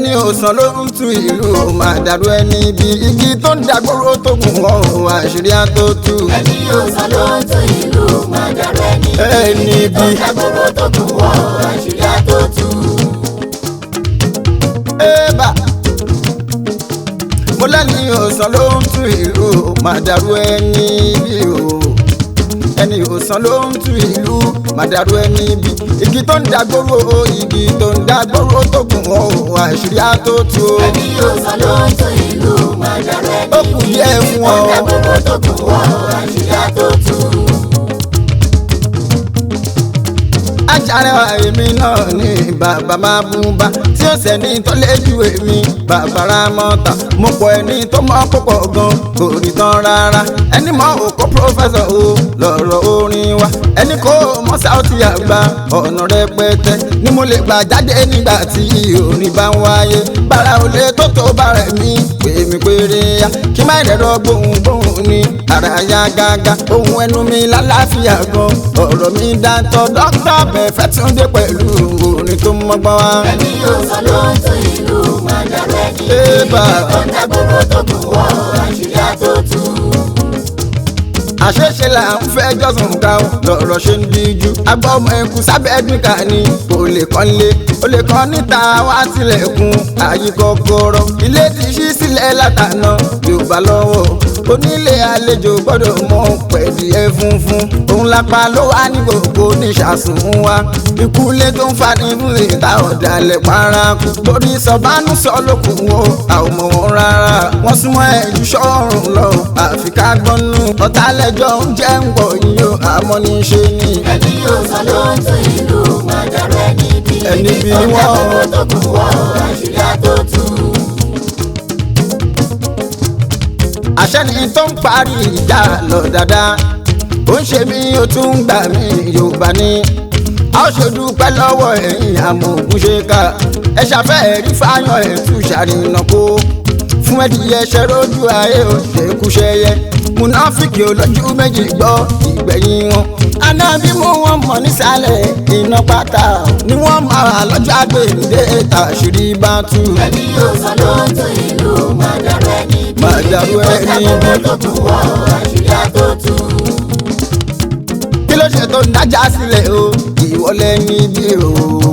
ẹni òsàn ló ń tu ìlú máa dàrú ẹni bí igi tó ń dàgbòrò tó gùn ọ́ àṣírí àtòtù. ẹni yóò sọ ló ń tún ìlú máa dàrú ẹni ẹni bí ìdágbòrò tó kún wọ àṣírí àtòtù. ébà mo lẹ́ni òsàn ló ń tu ìlú máa dàrú ẹni bí o ẹni òsàn ló ń tu ìlú máa dàrú ẹni bí igi tó ń dàgbòrò igi tó ń dàgbòrò tó gùn ọ́ àṣírí àtòtù. ẹni yóò sọ ló ń tún ìlú máa dàrú ẹni ó kù díẹ̀ fún ọ. ìdágbòrò tó kún wọ àṣírí àtòtù. ajárewa èmi náà ní bàbá máa bú bá tí ó sẹ́ni tó léjú èmi bàbá ramọ́ta mo pọ̀ ẹni tó mọ̀ púpọ̀ gan kò rí tán rárá ẹni mọ̀ òkó pírọ́fẹ́sọ̀ o lọ́rọ̀ orin wa ẹni kò mọ̀ sáùtì àgbà ọ̀nà rẹpẹtẹ ni mo lè gbà jáde nígbà tí orin bá ń wáyé bára ò lè tó tó bára mi pè mí péré ya kí má dẹ̀rọ gbohùngbohùn ni ara ya gágá ohun ẹnu mi lálàáfíà gan ọ̀rọ̀ mi dáńtọ́ dókítà bẹ̀fẹ̀ tún dé pẹ̀lú orin tó mọ́gbọ́n wá. ẹni yóò sọ ló ń tún ìlú máa dàrú ẹni Ébà. ìdágbòrò tó kún wọ àṣírí àtòtù. àṣeṣe là ń fẹ́ jọ́sùn ká o lọ̀rọ̀ ṣe ń díjú agbọ́ ọmọ ẹkú sábẹ́ ẹ̀dùnkà ni kò lè kàn lé o lè kàn níta wá tilẹ̀kùn àyè kọ́kọ́rọ́ ilé ti ṣí sílẹ̀ látàná yorùbá lọ́wọ́ onílé àlejò gbọ́dọ̀ mọ pẹ̀lú ẹ funfun òun lápá ló wà ní gbogbo níṣàsùn wa ikú ilé tó ń fani fún ìta ọ̀dàlẹ̀ paraku torí sọ̀bánú sọ lókun wo àwọn ọmọ wọn rárá wọ́n súnmọ́ ẹ̀jú sọ́run lọ àfi ká gbọ́nú ọ̀tálẹ́jọ́ ń jẹ́ ń pọ̀ yín o àmọ́ ní í ṣe ni. ẹni yóò sọ ló ń tún ìlú máa dàrú ẹni bí Ẹni bí ni wọ́n. ìdágbòrò tó kún wọ àṣírí àtòtù. àṣẹ ni tó ń parí ìjà lọ dáadáa ó ń ṣe mí ó tún ń gbà mí yorùbá ní. a ó ṣe dúpẹ́ lọ́wọ́ ẹ̀yìn amòògùn ṣe ká ẹ ṣàfẹ́ ẹ̀rí fáyọ̀ ẹ̀tú ṣàrìnà kó fún ẹdìyẹ ṣe rójú ayé ò ṣe kúṣẹyẹ múnáfíkì olójú méjì gbọ́ ìgbẹ̀yìn wọn. anábì mú wọn mọ̀ nísàlẹ̀ iná pátá ni wọ́n máa lọ́jọ́ àgbèǹde tàṣírí bá tú. ẹni yóò sọ ló ń tún ìlú máa dàrú ẹni bí Máa dàrú ẹni bí. ìdágbòrò tó kún wọ àṣírí àtòtù. kí ló ṣe tó ń dájà sílẹ̀ o ìwọlé níbí o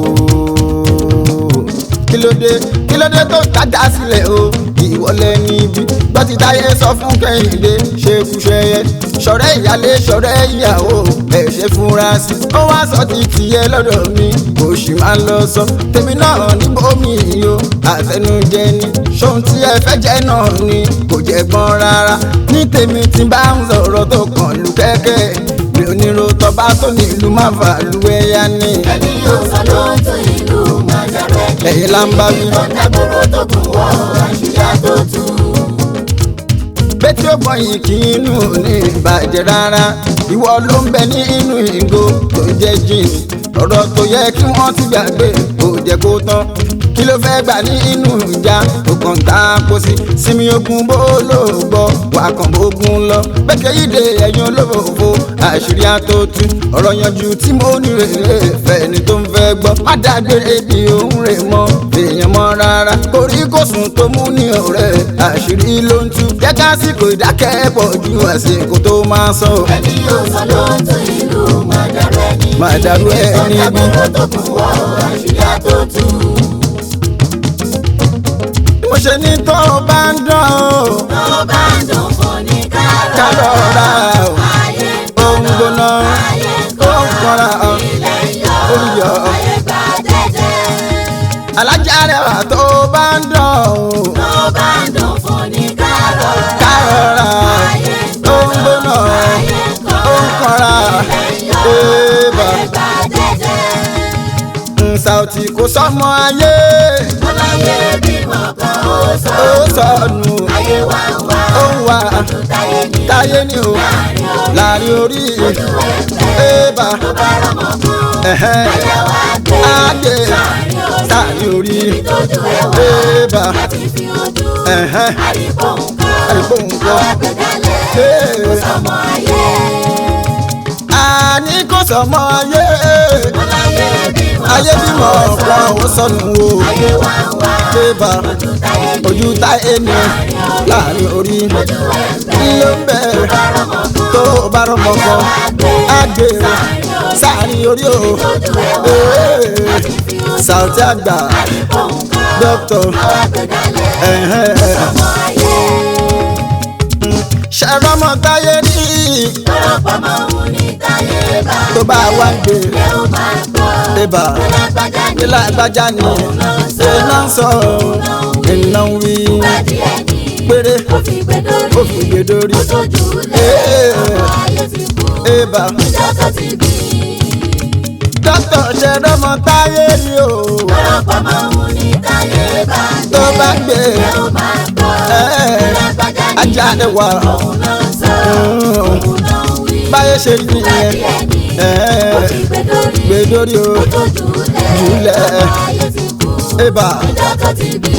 kí ló dé kí ló dé tó ń dájà sílẹ̀ o ìwọlé níbí gbọ́tí táyé sọ fún kẹ́hìndé ṣekúṣẹyẹ ṣọ̀rẹ́ ìyálé ṣọ̀rẹ́ ìyàwó ẹ̀ ṣe fúnra sí ó wá sọ ti tìyẹ lọ́dọ̀ mi kò sì máa lọ sọ tèmi náà níbòmí yìí o àtẹnujẹ ni ṣóhun tí ẹ fẹ́ jẹ́ náà ni kò jẹ́ gbọ́n rárá ní tèmi tí bá ń sọ̀rọ̀ tó kàn lù kẹ́kẹ́ mi ò ní ro tọba tó ní ìlú má fà lu ẹyà ni. ẹni yóò sọ ló ń tún ìlú máa dàrú ẹni ẹ̀yin là ń bá wí. ìdágbòrò tó kún wọ àṣírí àtòtù. bẹ́tí ó gbọ̀nyìn kí inú ní ìbàjẹ́ rárá ìwọ ló ń bẹ ní inú ìgò tó jẹ́ jìn ọ̀rọ̀ tó yẹ kí wọ́n ti gbàgbé kò jẹ́ kó tán kí ló fẹ́ gbà ní inú ìjà tó kàn tá a kó sí sinmi ogun bó ló gbọ́ wà kàn bógun lọ bẹ́kẹ́ yíde ẹ̀yin olófòfò àṣírí àtòtú ọ̀rọ̀ yanjú tí mo ní rèé fẹ́ni tó ń fẹ́ gbọ́ má dágbére bí òun rè mọ́ èèyàn mọ́ rárá orí kò sùn tó mú ní ọ̀rẹ́ àṣírí ló ń tú jẹ́ kásìkò ìdákẹ́ pọ̀ ju àsìkò tó máa sọ. ẹni yóò sọ ló ń tún ìlú máa dàrú ẹni bí Máa dàrú ẹni bí. ìdágbòrò tó kún wọ àṣírí àtòtù. bí mo ṣe ní tó o bá ń dán o tó bá ń dùn fún ní ká kárọ̀ lọ ra o ayé ń ó ń gbóná ayé ń ó ń kọ́ra o ilẹ̀ ń yọ ó ń yọ ayé gbà jẹ́jẹ́. alájà rẹwà tó o bá ń dán o tó bá ń dùn fún ní kárọ̀ ká lọ ra ayé ń o ó ń gbóná ayé ń ó ń kọ́ra ilẹ̀ ń yọ ébà ayé gbà jẹ́jẹ́. Saoty kò sọmọ ayé ọláyé bímọ kan ó sọ ó sọnù ayé wa ń wá ó ń wá ọdún táyé ní táyé ni o láàrin orí láàrin orí ojú ẹgbẹ́ ébà tó bá rọmọ fún ẹ̀hẹ́n ayé wa gbé àgbè láàrin orí láàrin orí ìtọ́jú ẹwà ébà láti fi ojú ẹ̀hẹ́n àríkò nǹkan àríkò nǹkan. àwọn àgbẹ̀dálẹ̀ Hey. kò sọmọ ayé àní kò sọmọ ayé ọláyé bímọ ayé bímọ kan ó sọ ọ̀pọ̀ ó sọnù o ayé wa ń wá débà ojú táyé ní ojú táyé ní láàrin orí ojú ẹgbẹ́ ló ń bẹ̀ tó bá rọmọ kan tó bá rọmọ kan á gbé sáàrin orí o ojú ẹwà Ee, láti fi ojú Saoty àgbà àdìpọ̀ nǹkan dókítà àwọn àgbẹ̀dálẹ̀ ẹ̀hẹ́n. ọmọ ayé ṣàrọ́mọ táyé ní lọ́pọ̀ máa ń ní táyé bá tó bá wá ń gbé ẹ ó máa gbọ́ débà lágbájá ní ilé àgbájá ni iná ń sọ iná ń wí ìwádìí ẹni péré ó fi gbé dórí ó fi gbé dórí ó tójú lé Ee. ọmọ ayé ti kú ébà ìjọ tó ti bí dókítà ṣàrọ́mọ táyé ní o lọ́pọ̀ máa ń ní táyé bá tó bá ń gbé ẹ ó máa gbọ́ Ee. lágbájá ní ajá ni wà òun náà sọ òun náà wí báyé ṣe rí nìyẹn ìwádìí ẹni ó ẹ̀hẹ́n. fi gbé dórí gbé dórí o ó tójú lé Jùlẹ̀. ọmọ ayé ti kú ébà ìjọ tó ti bí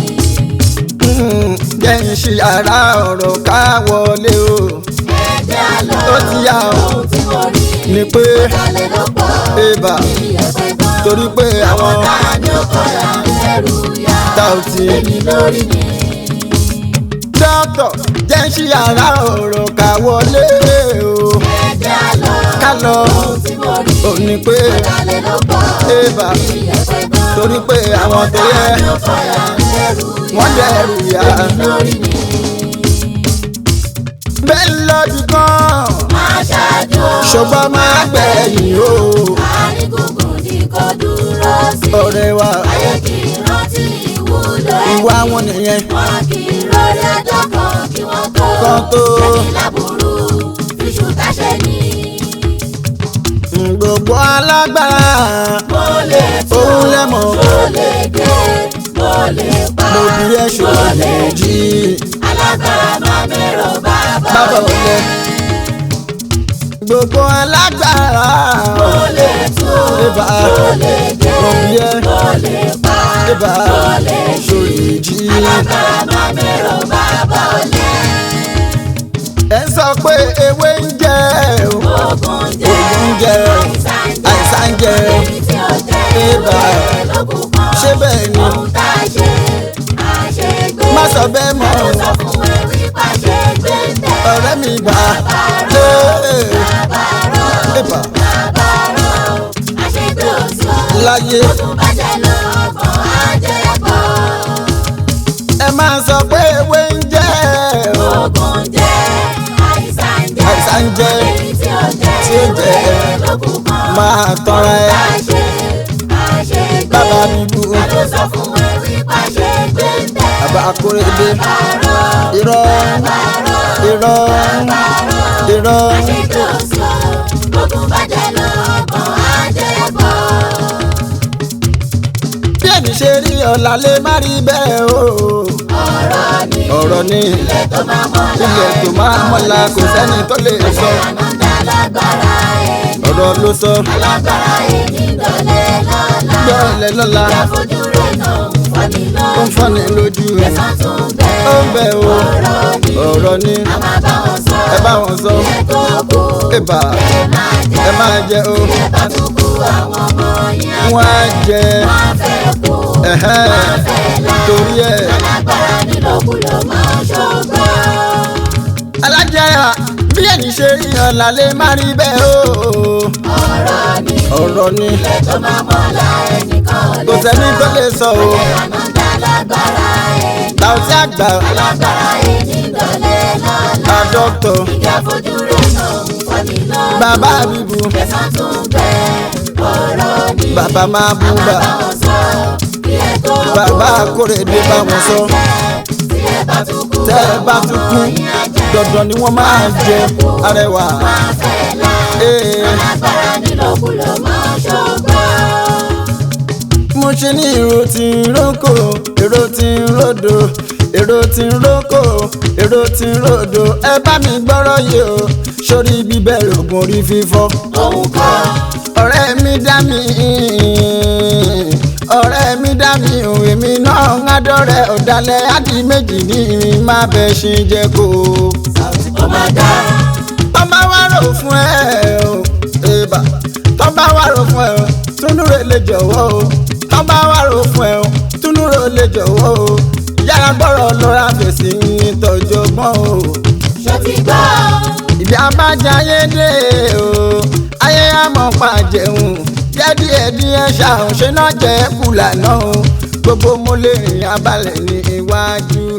jẹ́ ń ṣe ara ọ̀rọ̀ ká wọlé o ẹ̀jẹ̀ àlọ́ ó ti yá o ohun tí mo rí ni pé kálẹ̀ ló pọ̀ ébà ìyẹ̀pẹ̀ gan torí pé àwọn tá a ní ọkọ̀ là ń lẹ́rù yá Saoty èmi lórí ni dókítà jẹ́ ń ṣe ara ọ̀rọ̀ ká wọlé o ẹ̀jẹ̀ àlọ́ ká lọ ohun tí mo rí ò ní pé kálẹ̀ ló pọ̀ ébà ìyẹ̀pẹ̀ gan torí pé àwọn tó tá a yẹ ní ọkọ̀ là ń lẹ́rù yá wọ́n dẹ̀rù yá èmi lórí ni bẹ́ẹ̀ lọ́dún kan máa ṣáájú ṣùgbọ́n máa gbẹ̀yìn o àárín gbùngbùn ní kò dúró sí ọ̀rẹ́ wa ayé kì í rántí ìwúlò ẹ̀ ìwà wọn nìyẹn wọn kì í lórí ẹjọ́ kan kí wọ́n tó Kan tó. ẹni láburú fíṣù táṣẹ ní. gbogbo alágbára mo lè tó òun lẹ́mọ̀ mo lè dé mo lè pa mo bí ẹ̀ mo lè ṣòro jí alágbára máa mẹ́rọ bàbá bábà ọ̀lẹ. ọ̀lẹ. gbogbo alágbára mo lè tó Ébà. mo lè dé mo bí ẹ̀ mo lè pa Ébà. mo lè ṣòro jí. alágbára máa mẹ́rọ bàbá ọ̀lẹ. ẹ ń sọ pé ewé ń jẹ o ogun jẹ́ Ògùn jẹ́ àìsàn jẹ́ èyí tí ó jẹ́ Ébà. ìwé lókun kan. ṣé bẹ́ẹ̀ ni ohun tá a ṣe àṣegbé. má sọ bẹ́ẹ̀ mọ́ Ẹnu sọ fún ẹ wípé àṣegbé ń tẹ̀. ọ̀rẹ́ mi bá Bàbá rọ̀ ébà bàbá rọ̀ àṣegbé òsì o. láyé Ó tún bàjẹ́ lọ́gbọ̀n àjẹpọ̀. ẹ máa sọ pé ewé ń jẹ o Ogun jẹ́ àìsàn jẹ́. Àìsàn jẹ́. Èyí tí ó jẹ́ Tí ó jẹ́. ìwé lókun kan. máa tọrọ ẹ Àṣe àṣegbé. bàbá mi bú Ẹnu sọ fún ẹ wípé àṣegbé ń tẹ̀. bàbá akóredé Bàbá rọ̀ irọ́ bàbá rọ̀. irọ́ irọ́ bí èmi ṣe rí ọ̀la lè má rí bẹ́ẹ̀ o ọ̀rọ̀ ni ilẹ̀ tó máa mọ́la kò sẹ́ni tó lè sọ ọ̀rọ̀ ló sọ gbọ́ọ̀lẹ̀ lọ́la ó ń fọ́ni lójú ẹ̀ ó ń bẹ̀ o ọ̀rọ̀ ni ẹ bá wọn sọ ẹ̀bà ẹ máa jẹ o wọ́n á jẹ ẹ̀hẹ́n torí ẹ̀ alájẹyà bí ẹni ṣe rí ọ̀la lè má rí bẹ́ẹ̀ o ọ̀rọ̀ ni kò sẹ́ni tó lè sọ o Saoty àgbà àdọ́tọ̀ bàbá bíbu bàbá máa bú bà bàbá akóredé bá wọn sọ tẹ́ ẹ bá tún kú dandan ni wọ́n máa jẹ arẹwà ee mo ṣe ní èrò tí ń rókò èrò tí ń ròdò èrò tí ń rókò èrò tí ń ròdò ẹ bá mi gbọ́rọ̀ yìí o sórí bíbẹ̀rẹ̀ ògùn orí fífọ́ ọ̀rẹ́ mi dá mi ọ̀rẹ́ mi dá mi ò èmi náà ń adọ́rẹ̀ ọ̀dàlẹ̀ àdì méjì ní ìrìn má bẹ ṣe jẹ́ kó tọ́ba wá rò fún ẹ o èèbà tọ́ba wá rò fún ẹ o túnúre lè jọ̀wọ́ o tọ́ba wá rò fún ẹ o túnúre lè jọ̀wọ́ o yára gbọ́rọ̀ lọ́ra fèsì nítọ́jú ọgbọ́n o ṣó ti gbọ́ ìdí abájá ayé dé o ayé àmọ́ pa jẹun díẹ̀díẹ̀ díẹ̀ ṣàhùn ṣe náà jẹ́ kùlà náà o gbogbo mo lè rìn abalẹ̀ ní iwájú